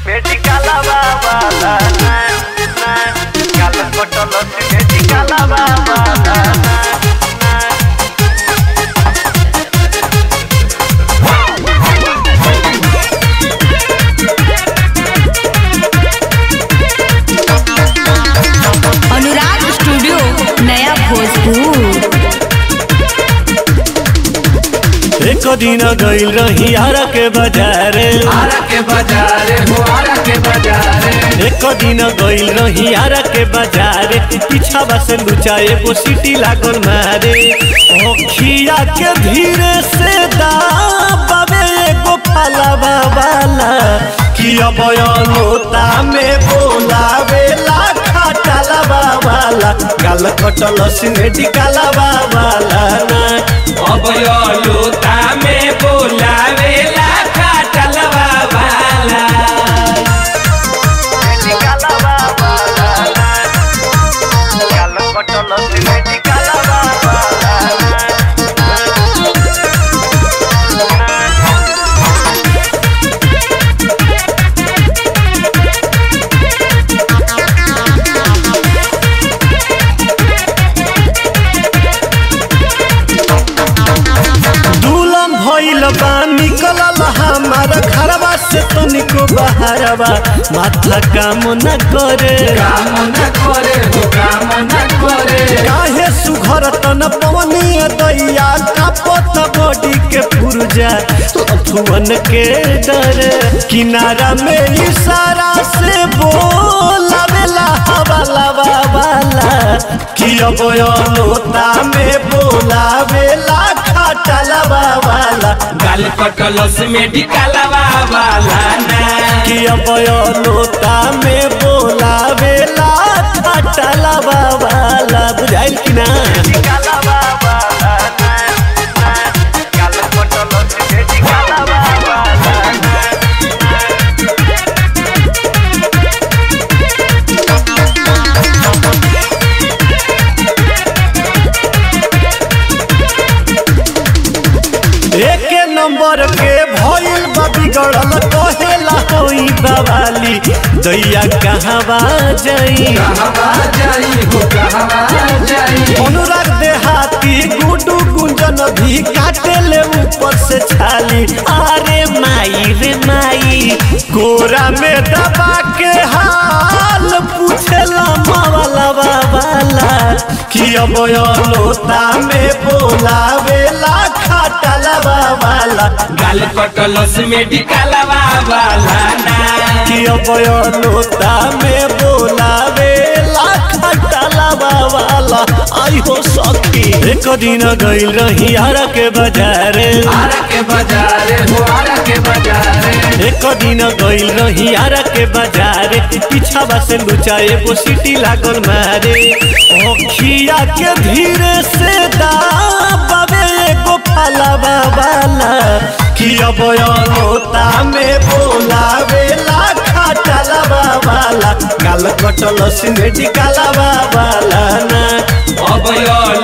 medical babala na na kala kotolo si medical babala na na Anurag studio नया भोजपुर एक दिन गईल रही आरा के बाजारे आरा के बाजारे हो आरा के बाजारे एक दिन गईल रही आरा के बाजारे पीछा से लुचा एगो सीटी लागल मारे ओखिया के धीरे से दाबावे एगो फाला बाबाला कि अब लोता में बोलावे ला खाटाला बाबाला गाल कटल सिनेटी काला बाबाला ना अब यो लोता में बोलावेला खाटलवा वाला medical babala na kala kotolo si medical babala na दूल्हा भइल बा निकलल हमार घरवा से तनिको बहारवा माथा काम न करे काम न करे हो काम न करे काहे सुघर तन पवनी दैया कापत बॉडी के पुरजा लफुअन के डर किनारा में इशारा से बोलावेला हवाला वाला कि अब लोता में बोलावेला खाटाला वाला गाल कटलस मेडिकलवा वाला ना कि अब लोता में बोलावेला खाटाला वाला बुझाइल कि ना medical babala na na kala kotolo si medical babala na एक नंबर के भइल बा बिगड़ल कहेला होई बवाली दैया कहवा जाई कहवा जाई हो कहवा जाई अनुराग देहाती गुडू गुंजन भी काटे ले ऊपर से छाली अरे माई रे माई कोरा में दबा के हाल पूछेला मावाला बाबाला कि अब लोता में बोलावेला खाटाला बाबाला गाल कटलस मेडिकलवा वाला ना कि अब लोता में बोलावेला खाटाला बाबाला आई हो सखी एक दिन गईल रही आरा के बाजारे आरा के बाजारे हो आरा के बाजारे एक दिन गईल रही आरा के बाजारे पीछा से लुचा एगो सीटी लागल मारे ओखिया के धीरे से दाबावे एगो फाला बाबाला कि अब लोता में बोलावेला खाटाला बाबाला काल कटल सिनेटी काला बाबाला ना अब यो